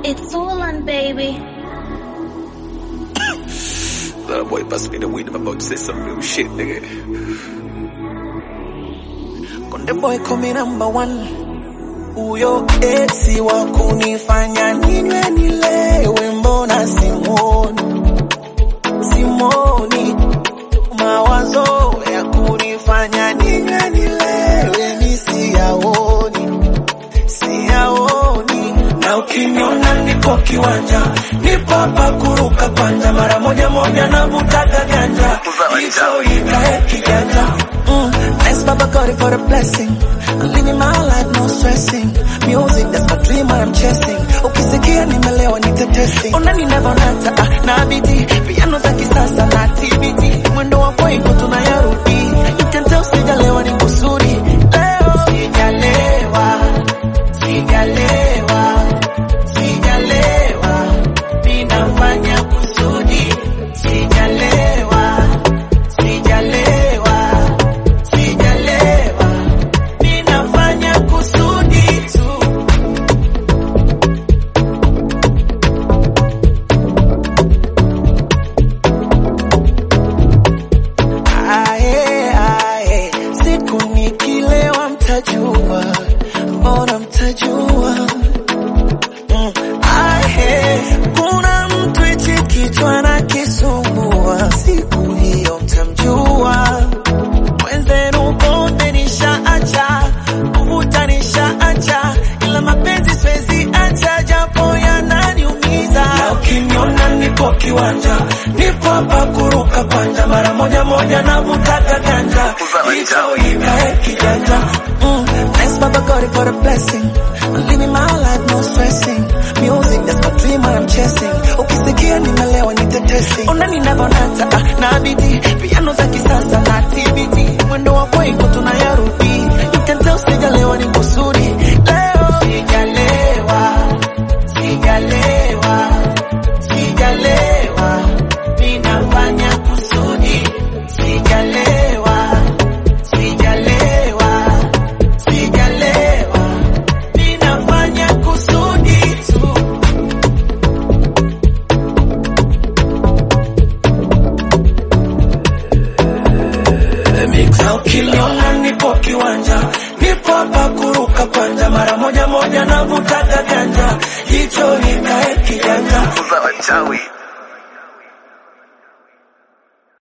It's Orlan, baby. Little boy bust me the weed. I'm about to say some new shit, nigga. Konde boy kumi number one, huyo esi wa kunifanya ninywe nilewe, mbona simwoni simwoni, mawazo ya kunifanya ninywe nilewe mi siyaoni siyaoni, na ukiniona nipo kiwanja nipo hapa kuruka kwanja, mara moja moja navutaga ganja, hicho ikae kijanja Mm, thanks Baba God for the blessing. I'm living my life, no stressing. Music, that's my dream, what I'm chasing. Ukisikia nimelewa nitetesi. Unani never nata, ah, na biti. Piano za kisasa na TBT. Mwendo wa kwaiko tunayarudi. You can tell sijalewa ni kusudi. Leo sijalewa, sijalewa, sijalewa. Ninafanya kusudi. Sijalewa, sijalewa sijalewa, ninafanya kusudi tu. Ae, ae, siku nikilewa mtajua, mbona mtajua? Mm, ae, kuna mtu hichi kichwa na kisumbua, siku hiyo mtamjua mwenzenu bonde nishaacha, kuvuta nishaacha, ila mapenzi siwezi acha, japo yananiumiza. Na ukiniona nipo kiwanja, nipo hapa kuruka kwanja, mara moja moja navutaga ganja, hicho ikae kijanja. Mm, thanks Baba God for the blessing. I'm living my life, no stressing. Music, that's my dream, what I'm chasing. Ukisikia nimelewa nitetesi. Unani navonata, ah, na bidii. Piano za kisasa na TBT. Mwendo wa kwaiko tunayarudi. You can tell sijalewa ni kusudi. Leo sijalewa, sijalewa, sijalewa. Ninafanya kusudi. Sijalewa, sijalewa, sijalewa. Ninafanya kusudi tu. Na ukiniona nipo kiwanja, nipo hapa kuruka kwanja, mara moja moja navutaga ganja, hicho nikae kijanja. Uza wachawi.